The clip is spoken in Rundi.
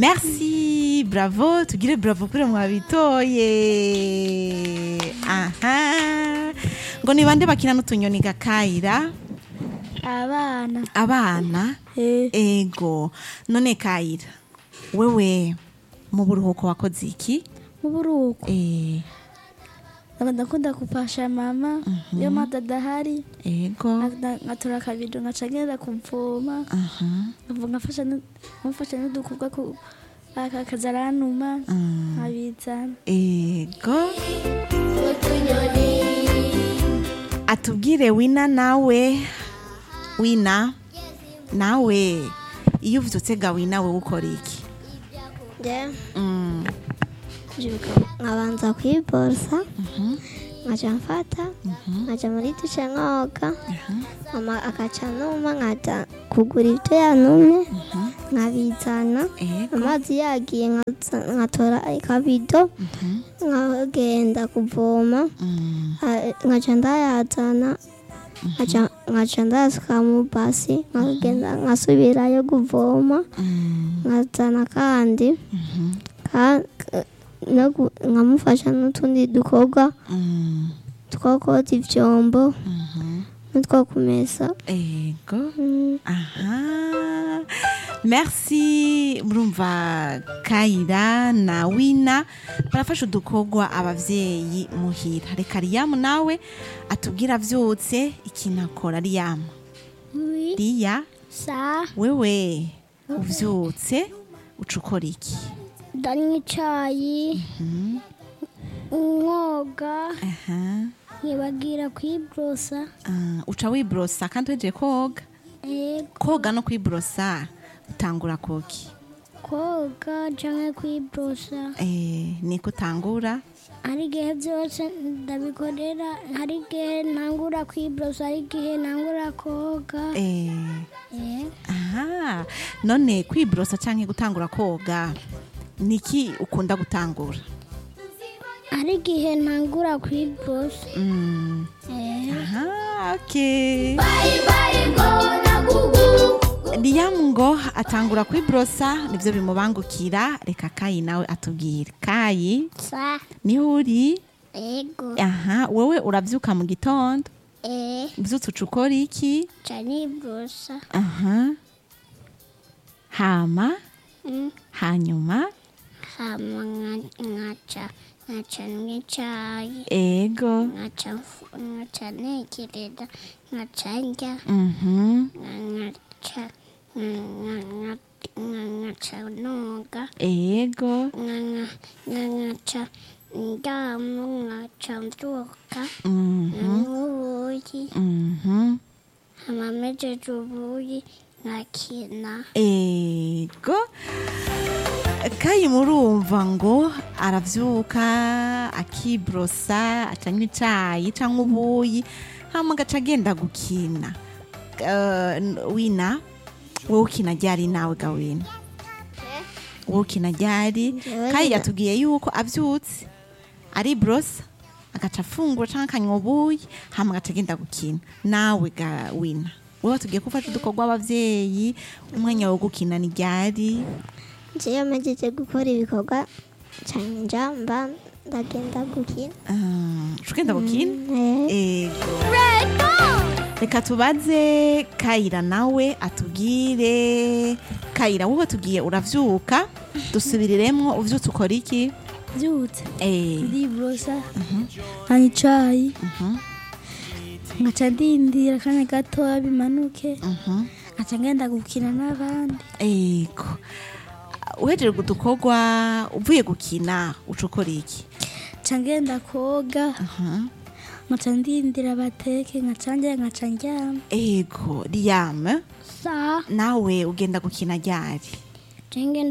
merci bravo tugire bravo kuri mwabitoye aha ngo ni bande bakina n'utunyoni gakayira abana abana eh ego none kayira wewe mu buruhuko wakoze iki mu buruhuko Eh, ndakunda kupasha mama iyo mata adahari ego nka- nkatora akabido nkaca ngenda kuvoma aha nkavuga nkafasha nu- nkamufasha n'udukorwa ku aka- akaza aranuma Mm. nkabizana ego atubwire wina nawe wina nawe iyo uvyutse ga wina we ukora iki je Mm, mbyuka nkabanza kwiborosa nkaca mfata nkaca muri dushe nkoga mama akaca numa nkaja kugura ibyo yanumye nkabizana ego amazi yagiye nkaza- nkatora akabido nkagenda kuvoma Mm, Ah, nkaca ndayazana nkaca- nkaca ndayasuka mu basi nkagenda nkasubirayo kuvoma mm, nkazana kandi ka- ka- no gu- nkamufasha n'utundi dukorwa mm, two koza ivyombo mhm. n'utwo kumesa ego Mm, aha merci murumva kayira na wina barafasha udukorwa abavyeyi muhira reka riyamu nawe atubwira avyutse ikintu akora riyamu oui riya sa wewe uvyutse uca ukora iki ndanywa icayi nkoga aha nkibagira kwibrosa ah, uca wibrosa kandi weje koga ego koga no kwibrosa utangura koki koga canke kwibrosa eh, niko utangura hari igihe byose ndabikorera hari igihe ntangura kwibrosa hari igihe ntangura koga eh, Eh, aha none kwibrosa canke gutangura koga niki ukunda gutangura hari igihe ntangura kwibrosa mm. Eh, aha okay Liam ngo atangura kwibrosa nivyo bimubangukira reka kayi nawe atubwire kayi sa niho uri ego aha wowe uravyuka mu gitondo eh uvyutse uca ukora iki cani brosa aha hama Mm. hanyuma hama nka- nkaca nkaca n'icayi ego nkaca mfu- nkaca ntekereza nkaca ndya mhm nkaca nka- nka- nkaca noga ego nkaca ndamu nkaca mbyuka mhm nkanywa ubuyi mhm hama mejeje ubuyi nkakina ego kayi murumva ngo aravyuka akibrosa acanywa icayi canke ubuyi hama agaca agenda gukina Eh, n- wina wowe ukina ryari nawe gawina wowe ukina ryari Jewe kayi nyina- yatubwiye yuko avyutse aribrosa agaca afungura canke akanywa ubuyi hama agaca agenda gukina nawe ga wina wowe watubwiye ko ufashe udukorwa abavyeyi umwanya wo gukina ni ryari jewe mejeje gukora ibikorwa canja mba ndagenda gukina Ah, uca ugenda gukina Eh, ego reka tubaze kayira nawe atubwire kayira wowe tugiye uravyuka dusubiriremwo uvyutse ukora iki byutse Eh, ndibrosa nkanywa icayi nkaca ndindira akanya gatoya bimanuke mhm. nkaca ngenda gukina n'abandi ego uhejeje udukorwa uvuye gukina uca ukora iki nca ngenda koga Aha. nkaca ndindira bateke nkaca njya nkaca ndyama ego riyame sa nawe ugenda gukina ryari nca ngenda